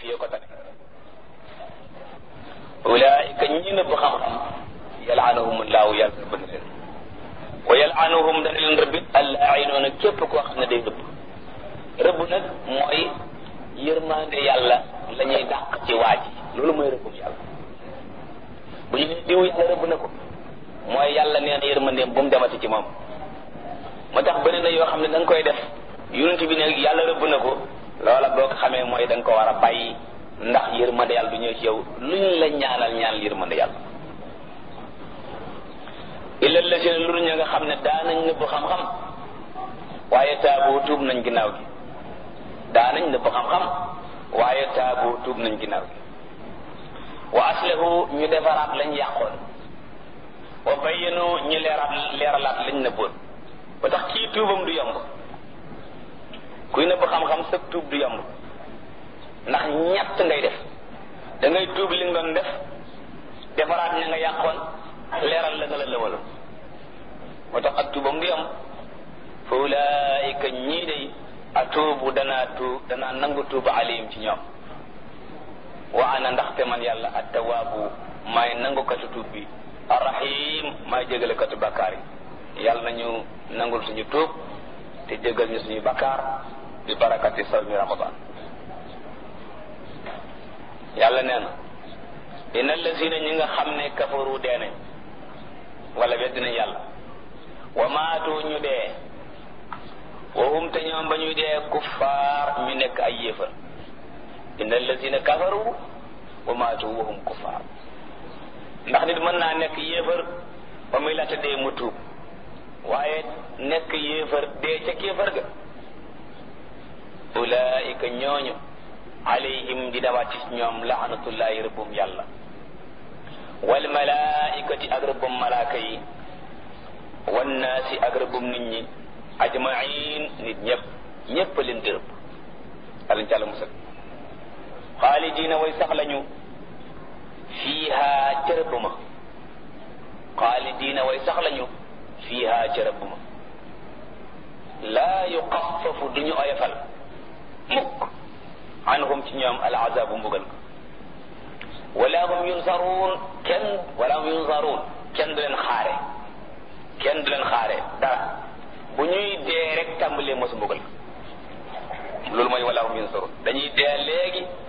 fii ko tane ulaika ñi nëbb xam-xam yalaanahum laahu yàlla rëbb na leen wa yalaanahum dana leen rëbbit allainoona képp koo xam ne day rëbb rëbb nag mooy yërmande yàlla la ñuy dàq ci waa ji loolu mooy rëbbum yàlla bu ñu ne diw yàlla rëbb na ko mooy yàlla nee na yërmandeem bu mu demati ci moom moo tax bëri na yoo xam ne da nga koy def yonent bi ne yàlla rëbb na ko loola boo ko xamee mooy da nga ko war a bàyyi ndax yërmande yàlla du ñëw ci yow luñ la ñaanal ñaan yërmande yàlla illa la seen lu ña nga xam ne daanañ nëbb xam-xam waaye taaboo tuub nañ ginnaaw gi daanañ nëbb xam-xam waaye taaboo tuub nañ ginnaaw gi wa aslahu ñu defaraat lañ yàqoon wa bayyanu ñu leeraat leeralaat lañ nëbboon ba tax kii tuubam du yomb kuy nëbb xam-xam sa tuub du yomb ndax ñett ngay def da ngay tuub li nga doon def defaraat ña nga yàqoon leeral la nga la lëwaloon moo tax ak tuubam du yomb fa ulaayika ñii day atuubu danaa tuub danaa nangu tuub alayhim ci ñoom wa ana ndaxte man yàlla attawaabu maay nangukatu tuub bi arrahim maay jégalekatu bakkaar yi yàlla nañu nangul suñu tuub te jégal ñu suñu bakkaar bi barakati sawmi ramadan yàlla nee na inna allazina ñi nga xam ne kafaru dee nañ wala wedd nañ yàlla wa maatu ñu dee wa hum te ñoom ba ñuy dee kuffaar ñu nekk ay yéefar inna allazina kafaru wa maatu wa hum kuffaar ndax nit mën naa nekk yéefar ba muy laata dee mu tuub waaye nekk yéefar dee ca kéefar ga ulaika ñooñu alayhim di dawaat ci ñoom laanatullahi rëbbum yàlla wal malaikati ak rëbbum malaaka yi wannaasi ak rëbbum nit ñi ajmain nit ñëpp ñëpp leen di rëbb alañ ci àlla musal xaalidina way sax lañu fiiha ca rëbb ma xaalidina way sax lañu fiiha ca rëbb ma laa yuxaffafu duñu oyofal mukk anhum ci ñoom al azabu mbugal ko wala hum yunsaruun kenn wala hum yunsaruun kenn du leen xaare kenn du leen xaare dara bu ñuy dee rek tàmbalee mosu mbugal ko loolu mooy wala hum yunsaruun dañuy dee léegi